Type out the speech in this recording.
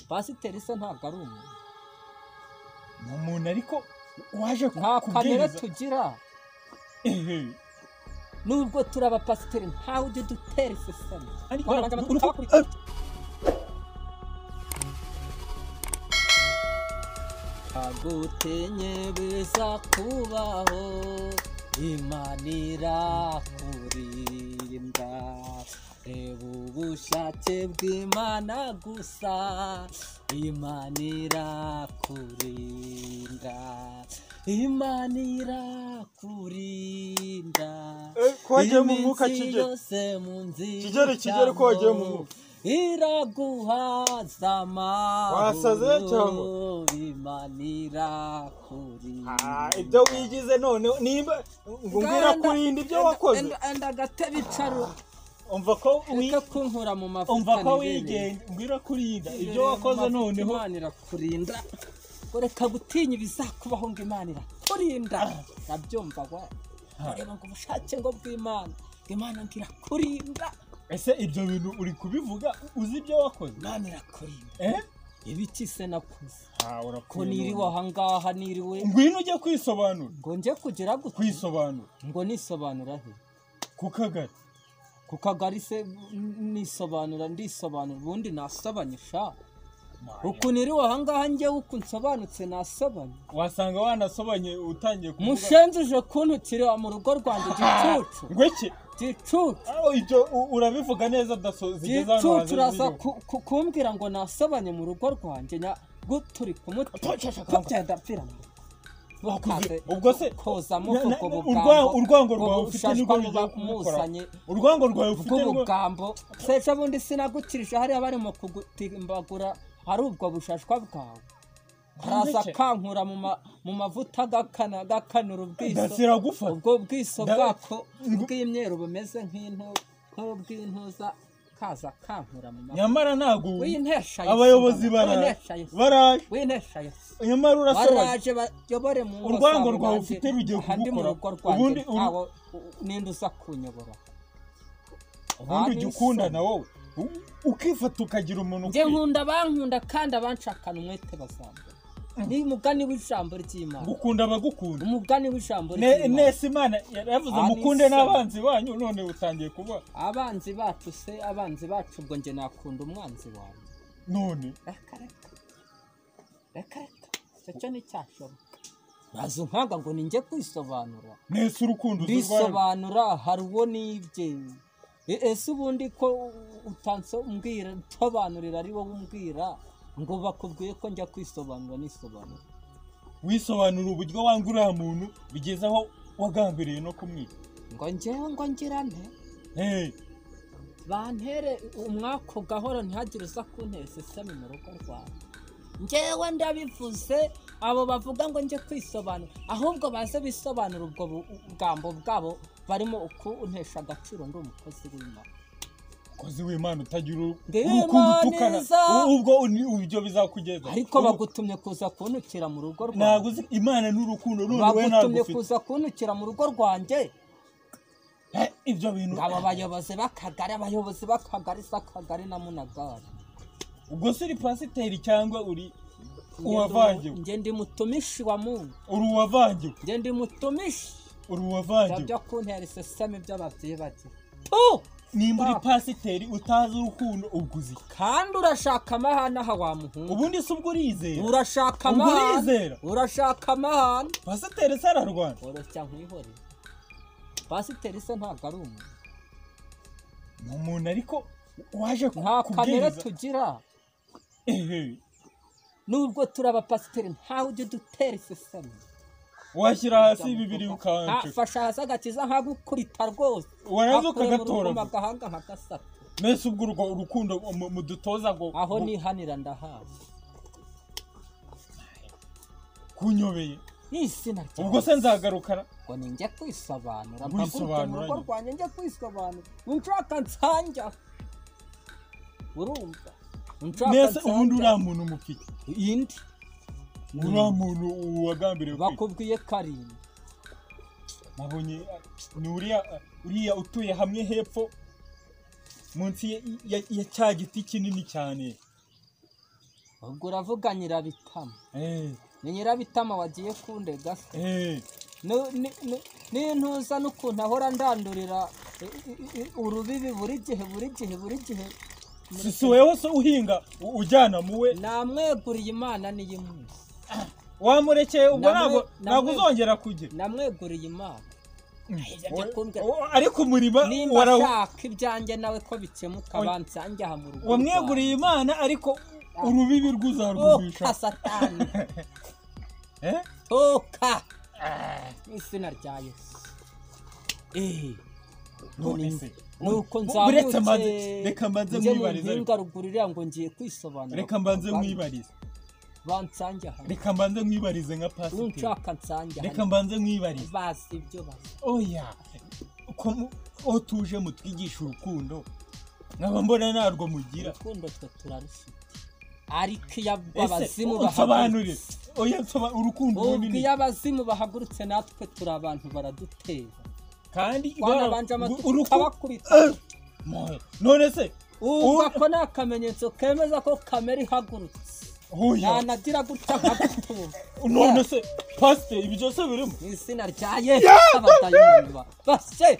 pasiteri se ntabwo ari umuntu ni umuntu ariko waje nta kamere kubwiriza tugira ehe nubwo turi abapasiteri ntawe ujya udutera iseseme ariko Wabagana uri ku- tukabakurikiza. agutenye biza kubaho imana irakurinda reba ubushake bw'imana gusa imana irakurinda imana irakurinda Eh, ko wagiye mu mwuka, Iminsi Kigeli. yose mu nzira Kigeli, Kigeli, ko wagiye mu ucamo, mwuka. iraguhaza amahoro Wasaze cyangwa? imana irakurinda Ah, ibyo wigize noneho niba ngo mbwira Nganda- kurinda ibyo enda- wakoze enda- enda agatebe icaro umva ko wi- ureke kunkura mu mavuta umva ko nibereye. wigenga mbwira kurinda Nibereye ibyo mu wakoze mavuta, noneho imana irakurinda ngo reka gutinya ibizakubaho ngo imana irakurinda ndabyumva wa ureba ngo ubushake ngo bw'imana ngo imana ngo irakurinda ese ibyo bintu uri kubivuga uzi ibyo wakoze imana irakurinda ehe ibiki se nakuze Ah, ko urapfuye niriwe none. ahangaha niriwe ngwino ujye kwisobanura ngo njye kugira gutya kwisobanura ngo nisobanura he ku kagari ku kagari se nisobanura ndisobanura ubundi nasobanye sha uku niriwe ahangaha njyewe uku nsobanutse nasobanye wasanga wanasobanye utangiye kuvuga- mushenjuje kuntukira mu rugo rwanjye gicucu ngweke gicucu aho ibyo u- urabivuga neza daso zigeze hano gicucu hanze uraza ziriho. ku- ku- kumbwira ngo nasobanye mu rugo rwanjye nya guturi kumutira Apfa, apfa, apfa. byenda pfira mu Wakuze. ubwo se kozamo na- na- ubwo urwa- bugambo urwango ubwo rwawe ufite nirwo bushashwa rugiye muba kumukora muzanye urwango rwawe ufite nirwo bw'ubugambo se ejo bundi sinagukirije hariya barimo kugutimbagura ari ubwo bushashwa bwawe araza Ndetse. akankura mu ma- mu mavuta agakana agakanura ubwiso dasira gufata ubwo bwiso Nda- bwako Ngo- bw'imyeru bumeze nk'intu nk'ubw'intuza kaza akankura mu mavuta nyamara ntabwo w'intesha Yesu, abayobozi Bwana, baraje w'intesha Yesu, baraje w'intesha Yesu. nyamara urasobanye baraje bayobore mu ngo Urwango zabo rwawe banjye, ufite rugiye aha ndi mu kugukora. rugo rwanjye Ubundi uru- ntawe ninde uza kunyobora ubundi ujya Bani ukunda so. na wowe U- ukifata ukagira umuntu njye ukwiye. nkunda abankunda kandi abanshakana umwete bazambura ni umugani w'ijambo ry'imana gukunda abagukunda umugani w'ijambo Ne- ry'imana nesa imana yaravuze Bani mukunde so. n'abanzi banyu none utangiye kuba abanzi bacu se abanzi bacu ubwo njye nakunda umwanzi wawe none reka reka reka reka icyo cyo nticyashoboka baza unkanga ngo ninjye kwisobanura nesa urukundo uzi urwawe bisobanura hari uwo nibye E- ese ubundi ko utansombwira nsobanurira ari wowe umbwira ngo bakubwiye ko njya kwisobanura nisobanura wisobanura uburyo wanga uriya muntu bigeze aho wagambiriye no kumwica ngo njyewe ngo ngirane Hey, bantere umwaka ugahora ntihagire uza kuntera iseseme mu rugo rwawe njyewe ndabivuze abo bavuga ngo njye kwisobanura ahubwo baze bisobanura ubwo bu- bugambo bwabo barimo ukuntesha agaciro ndi umukozi w'imana kozi w'imana utagira uru- Ndi urukundo Imana utukana iza. U- ubwo uni- ibyo bizakugeza ariko Ubu- bagutumye kuza kuntukira mu rugo ntabwo rwawe uzi imana n'urukundo none wowe ntabwo bagutumye ufite kuza kuntukira mu rugo rwanjye Eh, ibyo bintu ngo abo bayobozi b'akagari abayobozi b'akagari s'akagari na munagari ubwo se uri pasiteri cyangwa uri uwavangiwe njye ndi mutumishi wa mungu uri uwavangiwe njye ndi mutumishi uri Ibyo uwavangiwe byo kuntera iseseme by'ababyeyi bagira nimba uri Ah. pasiteri utazi urukundo ubwo uzi iki? kandi urashaka amahana aha wa muhungu ubundi se ubwo urizera urashaka ubwo amahana urizera urashaka amahana pasiteri se ararwana oroshya nkwihorere pasiteri se ntabwo ari umuntu ni umuntu ariko waje ku- nta kamere kubwiriza tugira ehe nubwo turi abapasiteri ntawe ujya udutera iseseme washyira hasi bibiri Nta- ukanca fasha hasi agakiza nkagukubita rwose warangiza Nkakureba uruguma ukagatoragura agahanga nk'agasate mbese ubwo urwo urukundo mu- mudutoza ngo aho ngo nihanira ndahawe kunyobeye n'izina ryawe. ubwo se nzagarukana ngo ninjye kwisobanura Wisobanura mpaguruke mu rugo nyine. rwanjye njye kwisobanura unshaka nsanja urumva unshaka mbese ubundi nsanja uriya muntu mufite indi uriya muntu wagambiriwe kwica bakubwiye karindwi nabonye ah, ni uriya ah, uriya utuye hamwe hepfo munsi ya- ya ya cya giti kinini cyane ubwo uravuga nyirabitama Eh, ni nyirabitama wagiye kundega se eh, Nu- ni- ni- nintuza n'ukuntu ahora ndandurira i- i- i- urubibi buri gihe buri gihe buri gihe si si wewe se uhinga u- ujyana muwe namweguriye imana niyo imuzi wamurekeye ubwo Namwe- ntabwo ntabwo namwe- uzongera kujya namweguriye imana ibyo byo kumbwira O- ariko umurimo nimba wara- ashaka ibyanjye nawe ko bikemuka Oya. bansange aha mu rugo wamweguriye imana ariko urubibi toka rwuzarwumisha satani Eh? toka mu izina rya yesu Eh. None se, nuko bu- buretse nzamutse mbanze reka mbanze njye mu mwibarize ariko. mpinga ruguru iriya ngo ngiye kwisobanura reka mbanze Ban- mwibarize bansange aha reka mbanze mwibarize nka pasiteri unshaka nsange reka aha mbanze mwibarize bazi ibyo bazi oya ko mu- aho tuje mutwigisha urukundo nkaba mbona ntarwo mugira urukundo twe turarufite ariko iyo ese abazimu unsobanurire oya nsoba- urukundo ubwo runini iyo abazimu bahagurutse natwe turi abantu baradutera kandi bara- twanabanje gu- amatuku uruku- tukabakubita Eh! Moya. none se ubwo Ur- ako ni akamenyetso kemeza ko kamera ihagurutse oya nanagira gutya nkagutumva none se pasiteri ibyo byose birimo mu izina rya yesu abadayimoni ba- base